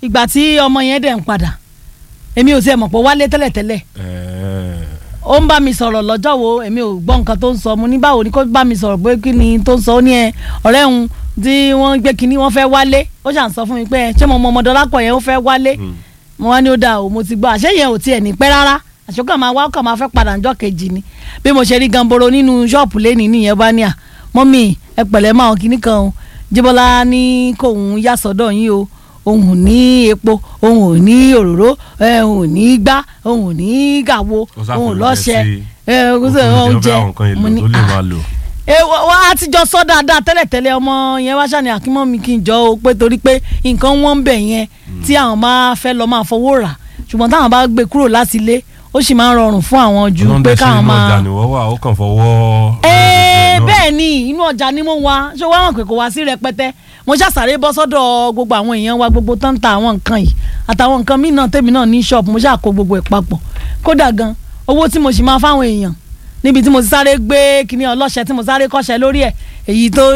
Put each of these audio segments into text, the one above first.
ìgbà tí ọmọ yẹn dẹ̀ ń padà èmi ò tiẹ̀ mọ̀ pé ó wálé tẹ́lẹ̀tẹ́lẹ̀ Ẹ̀ẹ́, ó ń bá mi sọ̀rọ̀ lọ́jọ́ wo èmi ò gbọ́ nǹkan tó ń sọ mo ní báwo ni kó bá mi sọ̀rọ̀ pé kí ni tó ń sọ ó ní ẹ ọ̀rẹ́ òun tí wọ́n gbé kinní wọ́n fẹ́ wálé ó ṣàn sọ fún mi pé ẹ, ṣé mo mọ ọmọdé ọlápọ̀ yẹn ó fẹ́ wálé mm. mo wá ní ó dáa o mo ti gbọ́ àṣẹ yẹn ò tiẹ̀ ní pẹ́ rárá àṣọkàn máa wá ọkàn máa fẹ́ padà ńjọ́ kejì ni bí mo ṣe rí gamboro nínú ṣọ́ọ̀pù lẹ́ni nìyẹn bá ní à mọ́mì ẹ pẹ̀lẹ́ máa hàn kinní kan o jíbọ́lá ní kóun yá sọ́dọ̀ yín o òun ò ní epo òun ò ní òróró ẹ, òun ò ní gbá òun ò ní gàwo Ó sáfù òun ò ló lọ́ṣẹ jẹ sí- ẹ, ó ó fún sì mi jẹ́ oúnjẹ àwọn nǹkan mo èlò ní tó lè à máa lò. ẹ wá wá á ti jọ sọ dáadáa tẹ́lẹ̀tẹ́lẹ̀ ọmọ yẹn wá ṣàní àkímọ́ mi kí n jọ o pé torí pé nǹkan wọ́n ń bẹ̀ yẹn tí àwọn máa fẹ́ lọ máa fowó rà ṣùgbọ́n táwọn bá gbé kúrò láti ilé ó sì máa ń rọrùn fún àwọn ju Ọlọ́run pé dẹ̀ ṣe káwọn inú máa. ọjà nìwọ́ wà ó kàn fọwọ́. Ẹ, náà. bẹ́ẹ̀ ni inú ọjà ni mo wá ṣé wọ́n hàn pé kò wá sí rẹpẹtẹ mo ṣàṣàrè bọ́ sọ́dọ̀ gbogbo àwọn èèyàn wa gbogbo tó ń ta àwọn nǹkan yìí àtàwọn nǹkan míì náà tèmi náà ní ṣọ́ọ̀bù mo ṣàkó gbogbo ẹ̀ papọ̀ kódà gan owó tí mo sì máa fáwọn èèyàn níbi tí mo ti sáré gbé kíní ọlọ́ṣẹ tí mo sáré kọ́ṣẹ́ lórí ẹ̀ èyí tó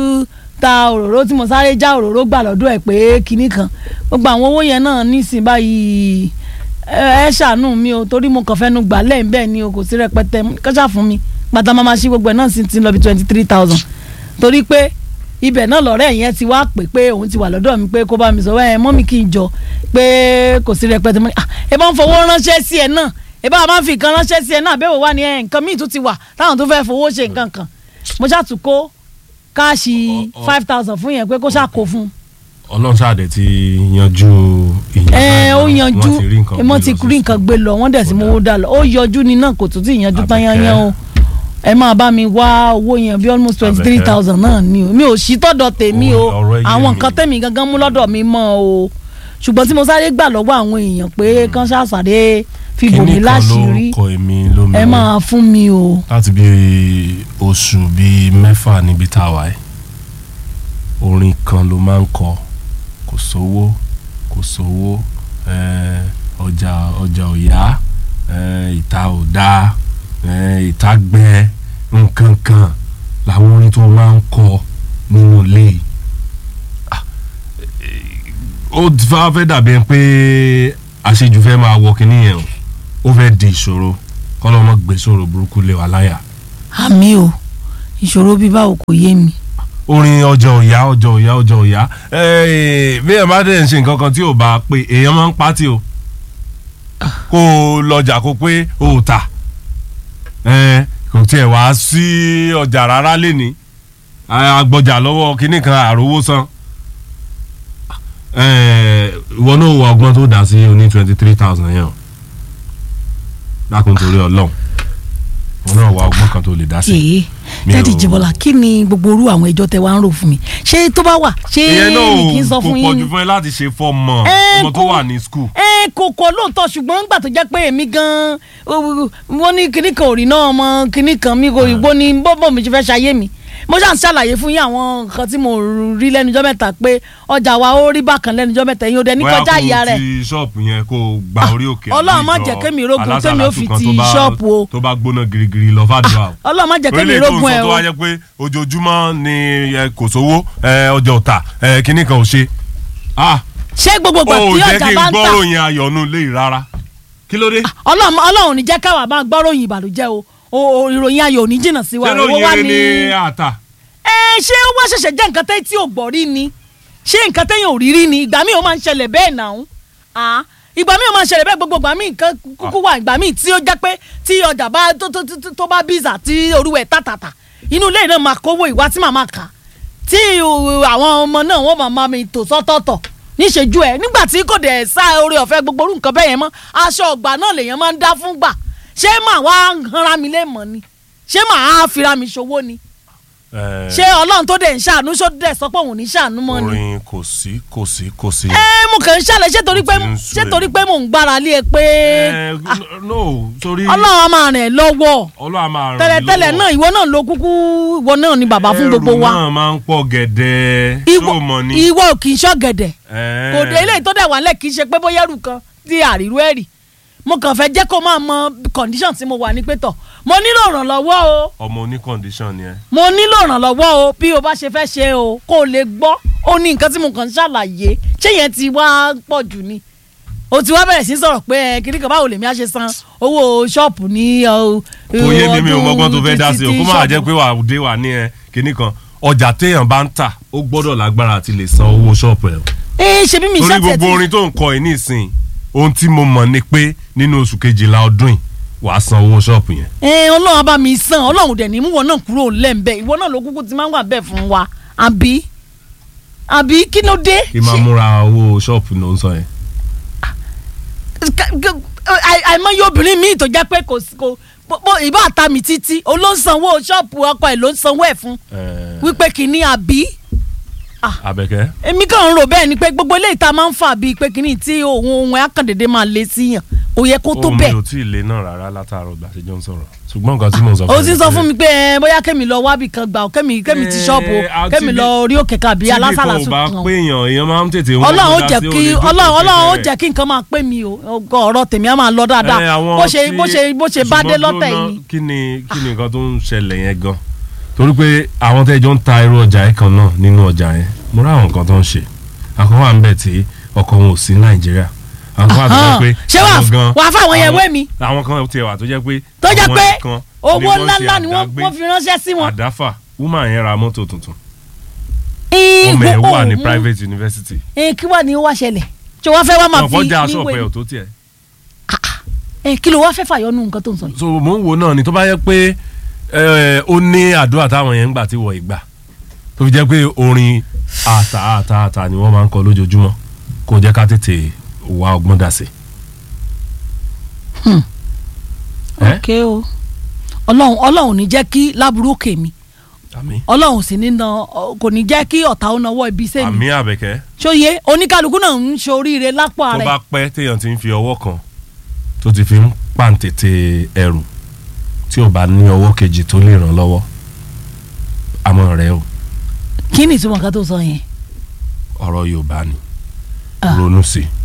ta òróró tí mo sáré já òróró gbà lọ́dọ̀ ẹ̀ pé kíní kan gbogbo àwọn owó yẹn náà nísìnyí báyìí ẹ ẹ ṣàánú mi o torí mo kàn fẹ́nu gbà lẹ́yìn bẹ́ẹ̀ ni o kò sí rẹpẹtẹ kọ́ṣà fún mi gbàtà máa ma ṣí gbogbo ẹ̀ náà sì ti lọ bí twenty three thousand torí pé ibẹ̀ náà lọ́rẹ́ yẹn ti wá pè pé òun ti wà lọ́dọ̀ mi pé kó bá mi sọ ẹ mọ́ mi kí n jọ pé kò sí rẹpẹtẹ mọ́ ni ah ẹ bá ń fowó ránṣẹ́ sí ẹ náà ẹ bá máa fi nǹkan ránṣẹ́ sí ẹ náà bẹ́ẹ̀ wò wá ní ẹ nǹkan míì tún ti wà táwọn tó fẹ́ fowó ṣe nǹkan kan mo ṣàtúnkó káàṣì Ọ- ọ- five thousand fún yẹn pé kó ṣàkó fún un Ọlọ́run ṣáàdẹ̀ ti yanjú ìyẹn. ẹ ó yanjú Wọ́n ti rí nǹkan wọ́n gbé ti lọ sí rí nǹkan gbé lọ wọ́n dẹ̀ sí mowó dà lọ ó yọjú ni náà kò tún tí ì yanjú tán Àbẹ̀kẹ́. yányán o ẹ máa bá mi wá owó yẹn bí almost twenty three thousand náà ni o mi ò sí tọ́dọ̀ tèmi o Ó, ọ̀rọ̀ yé àwọn mi. nǹkan tèmi gangan mú lọ́dọ̀ mi mọ́ o ṣùgbọ́n tí mo sáré gbà lọ́wọ́ àwọn èèyàn pé kán ṣàṣàdé fi bò mí Kíní kan láṣìírí lórúkọ èmi lómi. ẹ máa fún mi o láti bí oṣù bíi mẹ́fà níbi tá a wà ẹ́ orin kan ló máa ń kọ kò sówó kò sówó eh, ọjà ọjà ò yá eh, ìta ò dáa eh, ìta gbẹ nǹkan kan làwọn orin tó máa ń kọ nínú ilé yìí. Ah, eh, ó ti fẹ́ fẹ́ dàbí ẹni pé àṣejù fẹ́ máa wọ kinní yẹn o ó fẹ́ di ìṣòro kọ́lọ́mọ gbé sọ̀rọ̀ burúkú lé wa láyà. àmì o ìṣòro bíi báwo kò yé mi orin ọjọ́ òyà ọjọ́ òyà ọjọ́ òyà bí ẹ bá dẹ̀ ń ṣe nǹkan kan tí ò bá pé èèyàn máa ń pátì o kó o lọ́jà kó pé o ò tà Eh, kò tiẹ̀ wá sí ọjà rárá lẹ́ni agbọjà lọ́wọ́ kínní kan àròwó san Eh, ìwọ náà wọ ọgbọ́n tó dá sí oní twenty three thousand yẹn o dákun torí ọlọ́run ìwọ náà wọ ọgbọ́n kan tó lè dá sí. ee Mi dádì ò- Jíbọ́lá kí ni gbogbo orú àwọn ẹjọ́ tẹ wá ń rò fún mi ṣé tó bá wà ṣé ìyẹn mi kì í náà sọ kò fún yín pọ̀jù ni? fún ẹ láti ṣe fọ́ọ̀mù Ẹ, ọmọ tó kò- wà ní skul. ẹ kò kọ lóòótọ́ ṣùgbọ́n nígbà tó jẹ́ pé èmi gan-an ó- wọ́n ní kinní kan ò rí náà ọmọ kinní kan mi kò rí gbó ní bọ́bọ̀ mi ṣe fẹ́ ṣayé mi mo ṣáà ń ṣàlàyé fún yín àwọn nǹkan tí mo rí lẹ́nujọ́ mẹ́ta pé ọjà wa ó rí bákan lẹ́nujọ́ mẹ́ta yín ó dẹ ní kọjá ìyá rẹ̀ ti ṣọ́ọ̀pù yẹn kó o gba orí òkè Ọlọ́run má àbí jẹ́ ìjọ kémi rógun alásàlátù tèmi ó fi kan ti tó bá- ṣọ́ọ̀pù o. tó bá gbóná girigiri lọ fàdúrà o. ọlọ́run má jẹ́ kémi orílẹ̀ èdè rógun ẹ̀ tó o wá jẹ́ pé ojoojúmọ́ ni ẹ, kò sówó ẹ, ọjà ọ̀tà ẹ, kinní kan ò ṣe. ah ṣé gbogbo ó ìgbà tí jẹ́ ọjà kí n bá ń tà gbọ́rò yẹn ayọ̀nù lé rárá kí ló dé. ọlọ́run ọlọ́run ní jẹ́ káwa máa gbọ́ròyìn ìbànújẹ́ o o o- ìròyìn ayọ̀ ò ní jìnnà sí wa ṣé owó wa lóyìn ní. ní àtà. ẹ ṣé ó wá ṣẹ̀ṣẹ̀ jẹ́ nǹkan tẹ́ tí ò gbọ́ rí ni ṣé nǹkan tẹ́yìn ò rí rí ni ìgbà míì ó máa ń ṣẹlẹ̀ bẹ́ẹ̀ náà ah ìgbà míì ó máa ń ṣẹlẹ̀ bẹ́ẹ̀ gbogbo ìgbà míì nǹkan kúkú wà ìgbà míì tí ó jẹ́ pé tí ọjà bá tó tó tó tó bá bíza tí orúwẹ̀ tàtàtà inú ilé náà máa kówó ìwá tí màmá kà tí uh, àwọn ọmọ náà wọ́n máa máa mi tò sọ́tọ̀ọ̀tọ̀ níṣẹ́jú ẹ̀ nígbà tí kò dẹ̀ sá oore ọ̀fẹ́ gbogbo orú nǹkan bẹ́ẹ̀ yẹn mọ́ aṣọ ọ̀gbà náà lèèyàn máa ń dá fún gbà ṣé màá wá hanra mi lé mọ́ ni ṣé màá fira mi ṣòwò ni ẹ, ṣé ọlọ́run tó dẹ̀ ń ṣàánú ṣó dẹ̀ sọ pé òun ní ṣàánú mọ́ ni. orin kò sí kò sí kò sí. ẹ mo kàn ń ṣàlẹ̀ ṣé torí pé Ó ti ń sú ṣé èmi. torí pé mò ń gbára lé e pé ẹ, no torí ọlọ́run á máa rìn ẹ́ lọ́wọ́ ọlọ́run á máa ràn mí tẹ́lẹ̀tẹ́lẹ̀ lọ́wọ́. náà ìwọ náà ló kúkú ìwọ náà ni bàbá fún gbogbo wa ẹrù náà máa ń pọ̀ gẹ̀dẹ̀ ìwọ tó mọ̀ ni. ìwọ ò kì í ṣọ̀gẹ̀dẹ̀ Ẹ. kò dé eléyìí tó dẹ̀ wà lẹ̀ kì í ṣe pé bóyá ẹrù kan tí àrírú ẹ̀ rì mo kàn fẹ́ jẹ́ kó máa mọ condition tí mo wà ní pé tọ̀ mo nílò ìrànlọ́wọ́ o ọmọ oní condition ni ẹ mo nílò ìrànlọ́wọ́ o bí o bá ṣe fẹ́ ṣe o kó o lè gbọ́ ó ní nǹkan tí mo kàn ń ṣàlàyé ṣé yẹn ti wá pọ̀ jù ni o ti wá bẹ̀rẹ̀ sí sọ̀rọ̀ pé ẹ kiri kan báwo lèmi á ṣe san owó ṣọ́ọ̀pù ní ọ, kò yé mi mi ò ọdún mọ́gbọ́n tó fẹ́ dá sí o títí kó má ṣọ́ọ̀bù. jẹ́ pé wà á dé wà ní ẹ kinní kan ọjà téèyàn bá ń tà ó gbọ́dọ̀ lágbára àti lè san owó ṣọ́ọ̀pù ẹ̀ ẹ ṣe bí mi torí ṣàtẹ̀ gbogbo tí orin tó ń kọ ẹ̀ nísìn ohun tí mo mọ̀ ni pé nínú oṣù kejìlá ọdún yìí wàá san owó ṣọ́ọ̀pù yẹn ẹ ọlọ́run á bá mi san ọlọ́run dẹ̀ ní mú wọn náà kúrò lẹ́ǹbẹ̀ ìwọ náà ló kúkú ti máa ń wà bẹ́ẹ̀ fún wa àbí àbí kí ló dé. kí máa múra owó ṣọ́ọ̀pù ló ń sọ yẹn. Ka- ka- àì- àìmọye obìnrin míì tó jẹ́ pé kò sí- kò bó- bó- ìbá àta mi títí o ló ń sanwó ṣọ́ọ̀pù ọkọ ẹ̀ ló ń sanwó ẹ̀ fún Eh, wípé kìíní àbí Àbẹ̀kẹ́ èmi kàn ń rò bẹ́ẹ̀ ni pé gbogbo eléyìí tá a máa ń fà bíi pé kìíní tí òun òun ẹ̀ akàndédé máa lé sí yàn kò yẹ kó tó ohun mi bẹ́ẹ̀ ò tí ì lé náà rárá látàárọ̀ gbà tí jọ ń sọ̀rọ̀ ṣùgbọ́n nǹkan tí mò ń sọ o ti ẹ sọ ni fún pé mi pé ẹ, bóyá kémi lọ wábì kan gbà ó kémi kémi ti Eh, ṣọ́ọ̀bù o àti kémi bí- lọ orí òkè kàbí alásàlà tí sùn bá kan pé èèyàn èèyàn máa ń tètè wọ́n ọlọ́run ó dá jẹ́ sí kí òde tó ọlọ́run tètè ọlọ́run ó bẹ̀rẹ̀. jẹ́ kí nǹkan máa pè mí o ọgọ ọ̀rọ̀ tèmi á máa lọ Eh, dáadáa àwọn bó ṣe tí- bó ṣe bó ṣe bá dé ṣùgbọ́n lọ́tẹ̀ dúró yìí ná, kí ni kí ni nǹkan tó ń ṣẹlẹ̀ yẹn gan torí pé àwọn tẹ́jọ́ ń ta irú ọjà yẹn kan náà nínú ọjà yẹn mo rí àwọn nǹkan tó ń ṣe àkọ́kọ́ wà ń bẹ̀ tí ọkọ̀ wọn ò sí nàìjíríà àwọn kan wà tó jẹ́ pé ṣé wàá àwọn gan- wàá fáwọn yẹn àwọn- wé mi àwọn kan tiẹ̀ wà tó jẹ́ pé tó jẹ́ àwọn pé nìkan owó ni wọ́n ṣe ńláńlá ni wọ́n àdágbé. wọ́n fi ránṣẹ́ sí wọn. àdáfà woman yẹn ra mọ́tò tuntun Ih, ọmọ ẹ̀ wo- wà ní oh, private university ẹ kí wàá ní ó wá ṣẹlẹ̀ tí wọ́n fẹ́ wá máa fi ọ̀pọ̀ já aṣọ níwèé ọ̀pẹ ò tó tiẹ̀ ẹ kí ló wá fẹ́ fàyọnú nǹkan tó ń sọ yìí. so mò ń wo náà ni tó bá yẹ pé ẹ, ó ní àdúrà táwọn yẹn ń gbà tí wọ́n ìgbà tó fi jẹ́ pé orin àtà àtà àtà ni wọ́n máa ń kọ lójoojúmọ́ kó jẹ́ ká tètè wá ọgbọ́n dà sí. ẹ ok o ọlọ́run ọlọ́run ní jẹ́ kí láburú òkè mi àmì ọlọ́run sì ní na ọ- kò ní jẹ́ kí ọ̀tá ó nawọ́ ibi iṣẹ́ mi àmì àbẹ̀kẹ́ ṣóye oníkálukú náà ń ṣoríire lápò tó ààrẹ bá pẹ́ téèyàn ti ń fi ọwọ́ kan tó ti fi ń pàǹtẹ̀tẹ̀ ẹrù tí ò bá ní ọwọ́ kejì tó lè ràn lọ́wọ́ àmọ́ rẹ o kí ni ìtumọ̀ kan tó sọ yẹn ọ̀rọ̀ Yorùbá ni Ah. ronú sí i